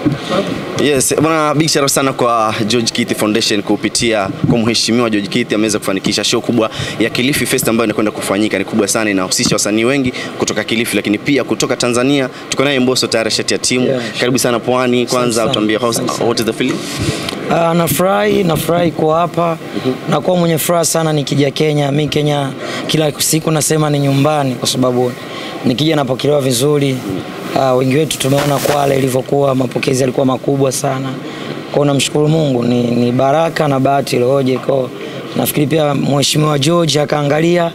Yes, bwana big shout out sana kwa George Kithi Foundation kupitia kwa mheshimiwa George Kithi ameweza kufanikisha show kubwa ya Kilifi Fest ambayo inakwenda kufanyika. Ni kubwa sana, inahusisha wasanii wengi kutoka Kilifi, lakini pia kutoka Tanzania. Tuko naye Mbosso tayari shati ya timu. Yeah, Karibu sana Pwani. Kwanza sana. utuambie how- Asante sana. what is the feeling? Uh, nafurahi nafurahi kuwa hapa nakuwa mwenye furaha sana nikija Kenya. Mi Kenya kila siku nasema ni nyumbani, kwa sababu nikija napokelewa vizuri. Uh, wengi wetu tumeona Kwale ilivyokuwa, mapokezi yalikuwa makubwa sana kwao. Namshukuru Mungu, ni, ni baraka na bahati ilioje kwao. Nafikiri pia mheshimiwa George akaangalia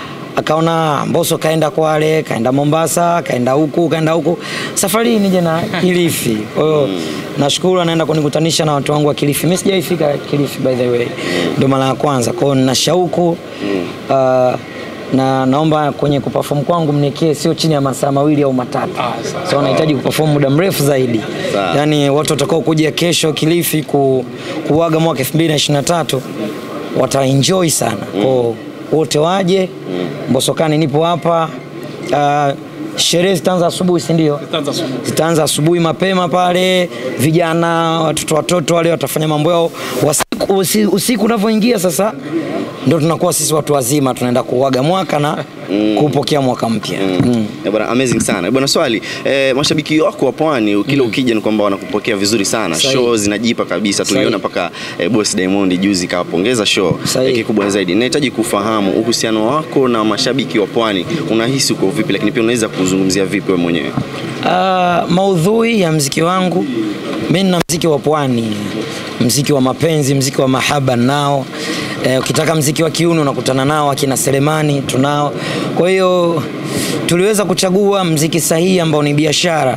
akaona Mbosso kaenda Kwale, kaenda Mombasa, kaenda huku, kaenda huku, safari hii nije na Kilifi. Kwa hiyo nashukuru anaenda kunikutanisha na watu wangu wa Kilifi. Mimi sijaifika Kilifi by the way, ndio mara ya kwanza. Kwa hiyo nina shauku uh, na naomba kwenye kuperform kwangu mniekee sio chini ya masaa mawili au matatu. So nahitaji kuperform muda mrefu zaidi. Sawa. Yaani watu watakao kuja kesho Kilifi ku, kuaga mwaka 2023 wataenjoy sana. Kwa wote waje. Mbosokani nipo hapa. Uh, sherehe zitaanza asubuhi si ndio? Zitaanza asubuhi mapema pale, vijana watoto watoto wale watafanya mambo yao usiku, usi- usiku unavyoingia sasa ndio tunakuwa sisi watu wazima tunaenda kuaga mwaka na kupokea mwaka mpya. Mm. Eh, Bwana amazing sana. Bwana swali, eh, mashabiki wako wa Pwani kila ukija ni kwamba wanakupokea vizuri sana. Sahihi. Show zinajipa kabisa. Tuliona mpaka eh, boss Diamond juzi kawapongeza show. Sahihi. Eh, kikubwa zaidi. Nahitaji kufahamu uhusiano wako na mashabiki wa Pwani. Unahisi uko vipi lakini pia unaweza kuzungumzia vipi wewe mwenyewe? Uh, maudhui ya mziki wangu mi nina mziki wa pwani, mziki wa mapenzi, mziki wa mahaba nao. Eh, ukitaka mziki wa kiuno unakutana nao akina Selemani tunao. Kwa hiyo tuliweza kuchagua mziki sahihi ambao ni biashara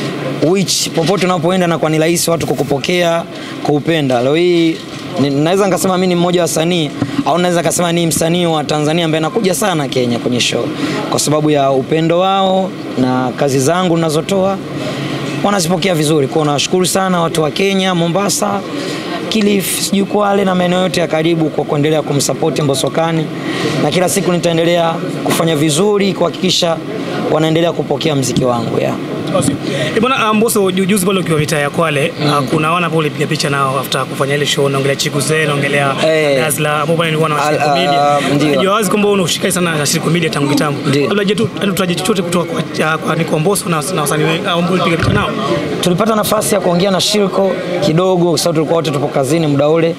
which popote unapoenda na kwa ni rahisi watu kukupokea kuupenda. Leo hii ni- naweza nikasema mimi ni mmoja wa wasanii au naweza nikasema ni msanii wa Tanzania ambaye anakuja sana Kenya kwenye show kwa sababu ya upendo wao na kazi zangu ninazotoa wanazipokea vizuri. Kwa hiyo nawashukuru sana watu wa Kenya, Mombasa, Kilifi, sijui Kwale na maeneo yote ya karibu kwa kuendelea kumsapoti Mbosokani, na kila siku nitaendelea kufanya vizuri kuhakikisha wanaendelea kupokea mziki wangu yeah. Awesome. Eh, Bwana uh, Mbosso ju- juzi pale ukiwa mitaa ya Kwale uh, kuna wana pale ulipiga picha nao after kufanya ile show naongelea Chikuze naongelea Eh. Dazzla ambao pale nilikuwa na Al- Shiriko Media. ah, ndio. Najua wazi kwamba una ushirikiano sana na Shiriko Media tangu kitambo. Ndio. Labda je tu yani tutaje chochote kutoka kwa uh, kwa Nico Mbosso na na wasanii wengi ambao ulipiga picha nao. tulipata nafasi ya kuongea na Shirko kidogo, kwa sababu tulikuwa wote tupo kazini muda ule.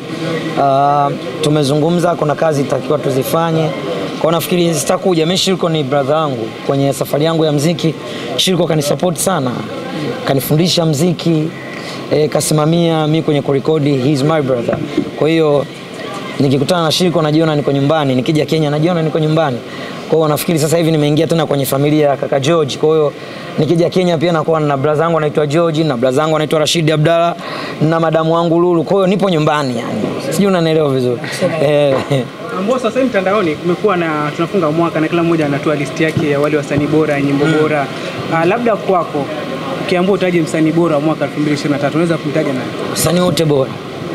Uh, tumezungumza, kuna kazi itakiwa tuzifanye kwa nafikiri zitakuja. Mimi Shirko ni brother wangu kwenye safari yangu ya mziki. Shirko kanisupport sana, kanifundisha mziki e, kasimamia mi kwenye kurekodi, he is my brother. Kwa hiyo nikikutana na Shirko najiona niko nyumbani, nikija Kenya najiona niko nyumbani. Kwa hiyo nafikiri sasa hivi nimeingia tena kwenye familia ya kaka George. Kwa hiyo nikija Kenya pia nakuwa na brother wangu anaitwa George na brother wangu anaitwa Rashid Abdalla na madamu wangu Lulu. Kwa hiyo nipo nyumbani yani. Sijui unanielewa vizuri. Eh, Mbosso sasa hivi mtandaoni kumekuwa na tunafunga mwaka na kila mmoja anatoa listi yake ya wale wasanii bora, nyimbo bora. Uh, labda kwako ukiambiwa utaje msanii bora wa mwaka 2023 unaweza kumtaja nani? wasanii wote bora.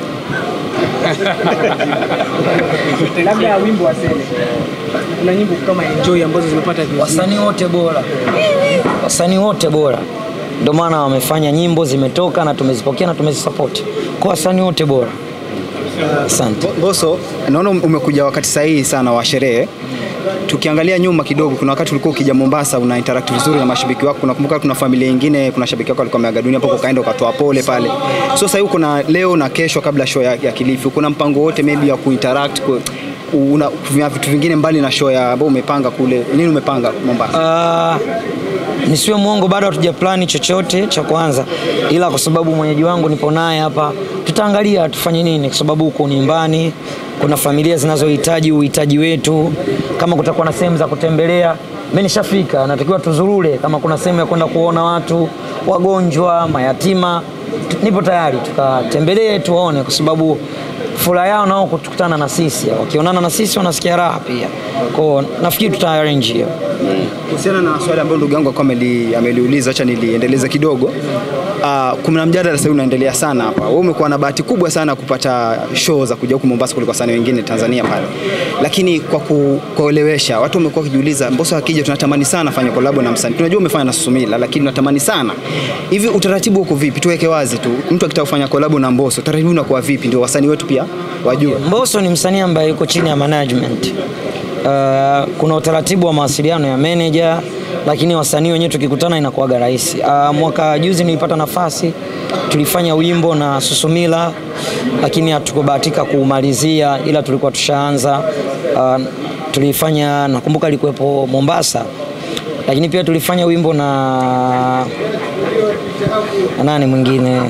Labda wimbo wa Sele. Kuna nyimbo kama Enjoy ambazo zimepata views. Wasanii wote bora. Wasanii wote bora. Ndio maana wamefanya nyimbo zimetoka na tumezipokea na tumezisupport. Kwa wasanii wote bora. Asante. Mbosso, naona umekuja wakati sahihi sana wa sherehe. Tukiangalia nyuma kidogo, kuna wakati ulikuwa ukija Mombasa una interact vizuri na mashabiki wako. Unakumbuka kuna familia nyingine, kuna shabiki wako alikuwa ameaga dunia hapo, ukaenda ukatoa pole pale. So sasa hivi kuna leo na kesho kabla show ya, ya Kilifi, kuna mpango wote maybe ya kuinteract ku, una kuna vitu vingine mbali na show ya ambao umepanga kule. Nini umepanga Mombasa? Uh, nisiwe mwongo, bado hatuja plani chochote cha kwanza, ila kwa sababu mwenyeji wangu nipo naye hapa, tutaangalia tufanye nini, kwa sababu huko ni nyumbani, kuna familia zinazohitaji uhitaji wetu. Kama kutakuwa na sehemu za kutembelea, mimi nishafika, natakiwa tuzurule. Kama kuna sehemu ya kwenda kuona watu wagonjwa, mayatima, tu- nipo tayari tukatembelee, tuwaone, kwa sababu furaha yao nao kukutana na sisi, wakionana na sisi wanasikia raha pia. Kwa nafikiri tuta arrange hiyo. Kuhusiana na swali ambalo ndugu yangu alikuwa ameli- ameliuliza, acha niliendeleza kidogo. Uh, kuna mjadala sasa hivi unaendelea sana hapa. Wewe umekuwa na bahati kubwa sana kupata show za kuja huku Mombasa kuliko wasanii wengine Tanzania pale, lakini kwa ku- kuelewesha watu wamekuwa wakijiuliza, Mbosso akija tunatamani sana afanye collab na msanii. Tunajua umefanya na Susumila, lakini tunatamani sana hivi. Utaratibu uko vipi? Tuweke wazi tu, mtu akitaka kufanya collab na Mbosso, utaratibu unakuwa vipi, ndio wasanii wetu pia wajue. Mbosso ni msanii ambaye yuko chini ya management. Uh, kuna utaratibu wa mawasiliano ya manager, lakini wasanii wenyewe tukikutana inakuwaga rahisi. Uh, mwaka juzi nilipata nafasi tulifanya wimbo na Susumila, lakini hatukubahatika kuumalizia, ila tulikuwa tushaanza. Uh, tulifanya nakumbuka alikuwepo Mombasa, lakini pia tulifanya wimbo na na nani mwingine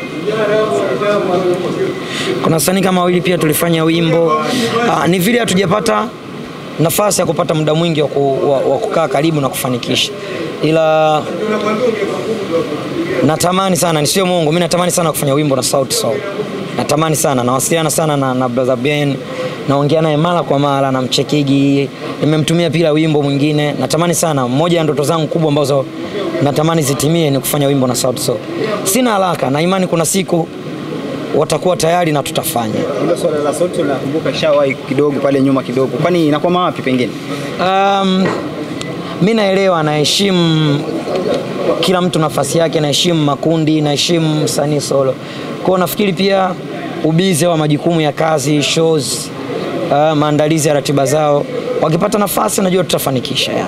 kuna wasanii kama wawili pia tulifanya wimbo. Aa, ni vile hatujapata nafasi ya kupata muda mwingi wa, ku, wa, wa kukaa karibu na kufanikisha, ila natamani sana, nisiwe Mungu, mimi natamani sana kufanya wimbo na Sauti Sol. Natamani sana, nawasiliana sana na, na brother Ben, naongea naye mara kwa mara, namchekigi, nimemtumia pia wimbo mwingine. Natamani sana, moja ya ndoto zangu kubwa ambazo natamani zitimie ni kufanya wimbo na Sauti Sol. Sina haraka na imani, kuna siku watakuwa tayari na tutafanya. Hilo swala la sauti nakumbuka ishawahi kidogo pale nyuma kidogo, kwani inakwama wapi pengine? Um, mi naelewa, naheshimu kila mtu nafasi yake, naheshimu makundi, naheshimu msanii solo. Kwa hiyo nafikiri pia ubize wa majukumu ya kazi, shows, uh, maandalizi ya ratiba zao, wakipata nafasi najua tutafanikisha yani.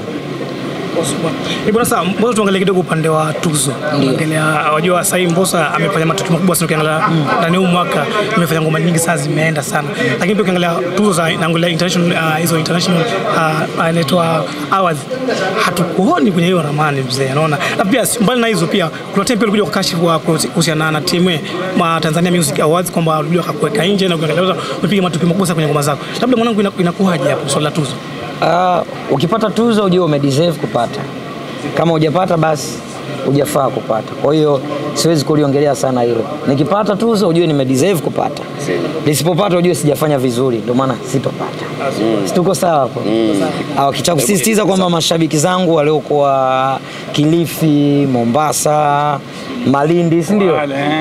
Eh, Bwana sasa Mbosso tuangalie kidogo upande wa tuzo. Angalia wajua sasa hivi Mbosso amefanya matukio makubwa sana ukiangalia ndani ya huu mwaka amefanya ngoma nyingi sana zimeenda sana. Lakini pia ukiangalia tuzo za naangalia international ah, hizo international uh, uh, inaitwa awards hatukuoni kwenye hiyo ramani mzee unaona. Na pia si- mbali na hizo pia kuna time pia ulikuja kukashifu wa kuhusiana na timu ma Tanzania Music Awards kwamba walikuja wakakuweka nje na ukiangalia umepiga matukio makubwa sana kwenye ngoma zako. Labda mwanangu ina- inakuwaje hapo swala la tuzo? Uh, ukipata tuzo ujue umedeserve kupata, kama hujapata basi hujafaa kupata. Kwa hiyo siwezi kuliongelea sana hilo. Nikipata tuzo ujue nimedeserve kupata, nisipopata ujue sijafanya vizuri, ndio maana sitopata. Situko sawa hapo? Ah, Kicha kusisitiza kwamba mashabiki zangu waliokuwa Kilifi, Mombasa, Malindi, si ndio?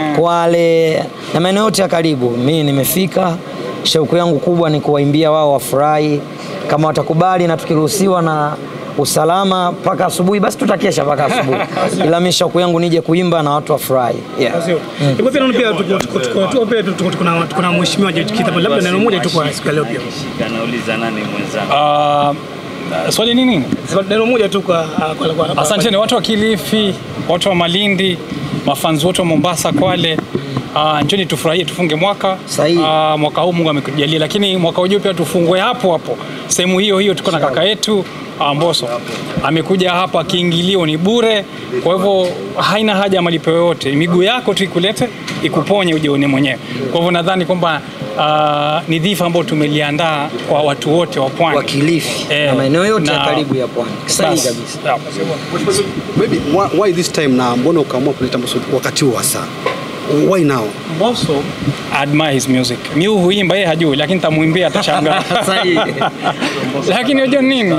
Kwale na maeneo yote ya karibu, mimi nimefika. Shauku yangu kubwa ni kuwaimbia wao wafurahi, kama watakubali na tukiruhusiwa na usalama mpaka asubuhi, basi tutakesha mpaka asubuhi, ila mimi shauku yangu nije kuimba na watu wafurahi. Yeah. Sio. Iko pia naona pia tuko tuko tuko tuko pia tuko tuko na tuko na mheshimiwa George Kitabo labda neno moja tu kwa siku ya leo pia. Anauliza nani mwenzangu? Ah, swali ni nini? Neno moja tu kwa kwa kwa. Asanteni watu wa Kilifi, watu wa Malindi, mafanzi wote wa Mombasa, Kwale. Uh, njoni tufurahie, tufunge mwaka Sahihi. Ah, mwaka huu Mungu amekujalia, lakini mwaka ujao pia tufungue hapo hapo sehemu hiyo hiyo. Tuko na kaka yetu ah, Mbosso amekuja hapa, kiingilio ni bure, kwa hivyo haina haja ya malipo yoyote. Miguu yako tu ikulete ikuponye, uje uone mwenyewe. Kwa hivyo nadhani kwamba ah, ni dhifa ambayo tumeliandaa kwa watu wote wa pwani Wa Kilifi Eh, na maeneo yote ya na- karibu ya pwani. Sahihi Basi, kabisa. sawa. Maybe why, why this time na mbona ukaamua kuleta Mbosso wakati huu hasa? Why now? Mbosso admire his music. Mi huimba yeye hajui, lakini tamuimbia atashangaa. Sahihi. lakini unajua nini?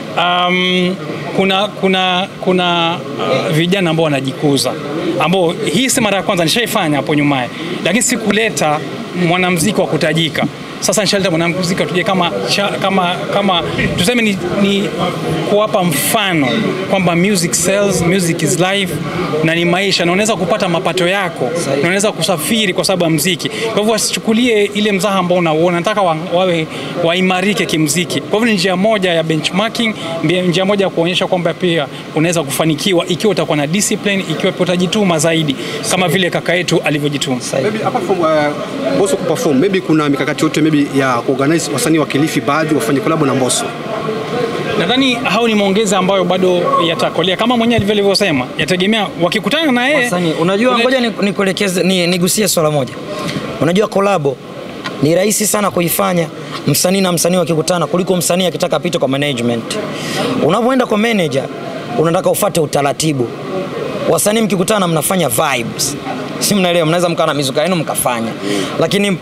Um, kuna kuna kuna uh, vijana ambao wanajikuza ambao hii si mara ya kwanza nishaifanya hapo nyumaye, lakini sikuleta mwanamuziki wa kutajika. Sasa nishaleta mwanamuziki tuje kama, cha, kama, kama tuseme ni, ni kuwapa mfano kwamba music sells, music is life na ni maisha na unaweza kupata mapato yako na unaweza kusafiri kwa sababu ya mziki. Kwa hivyo wasichukulie ile mzaha ambao unauona, nataka wa, wawe waimarike kimziki. Kwa hivyo ni njia moja ya benchmarking, mbia- njia moja ya kuonyesha kwamba pia unaweza kufanikiwa ikiwa utakuwa na discipline, ikiwa pia utajituma zaidi kama vile kaka yetu alivyojituma. Maybe apart from uh, Mbosso kuperform, maybe kuna mikakati yote maybe ya kuorganize wasanii wa Kilifi baadhi wafanye collab na Mbosso. Nadhani hao ni maongezi ambayo bado yatakolea kama mwenyewe alivyo- alivyosema, yategemea wakikutana na yeye. Wasanii, unajua Ule- ngoja ni- nikuelekeze ni, nigusie swala moja. Unajua kolabo ni rahisi sana kuifanya msanii na msanii wakikutana kuliko msanii akitaka apite kwa management. Unapoenda kwa manager unataka ufate utaratibu. Wasanii mkikutana mnafanya vibes. Si mnaelewa, mnaweza mkawa na mizuka yenu mkafanya. Lakini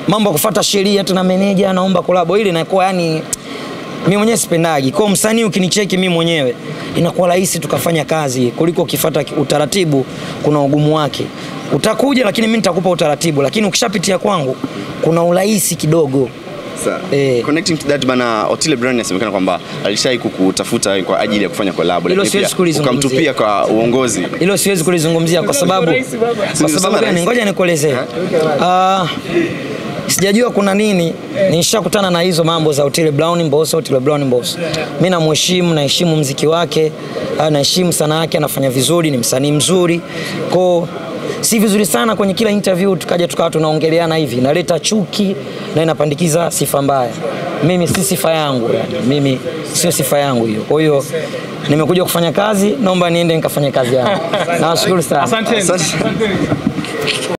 mambo ya kufuata sheria tuna meneja naomba kolabo ile inakuwa yani mimi mwenyewe sipendagi. Kwa hiyo msanii ukinicheki mimi mwenyewe inakuwa rahisi tukafanya kazi kuliko ukifuata utaratibu, kuna ugumu wake. Utakuja lakini mimi nitakupa utaratibu, lakini ukishapitia kwangu kuna urahisi kidogo. Sawa. Eh. Connecting to that bana, Otile Brown inasemekana kwamba alishai kukutafuta kwa ajili ya kufanya collab, Hilo lakini siwezi pia kulizungumzia. ukamtupia kwa uongozi. Hilo siwezi kulizungumzia kwa sababu kwa Nilisema sababu gani? rahisi. Ngoja nikuelezee. Ah, sijajua kuna nini, nishakutana na hizo mambo za Otile Brown Mbosso, Otile Brown Mbosso. Mimi namheshimu, naheshimu mziki wake, ah, naheshimu sana yake, anafanya vizuri, ni msanii mzuri. Kwa si vizuri sana kwenye kila interview tukaja tukawa tunaongeleana hivi, inaleta chuki na inapandikiza sifa mbaya. Mimi si sifa yangu yani. Mimi sio sifa yangu hiyo. Kwa hiyo nimekuja kufanya kazi, naomba niende nikafanye kazi yangu. Nawashukuru sana. Asanteni. Asante.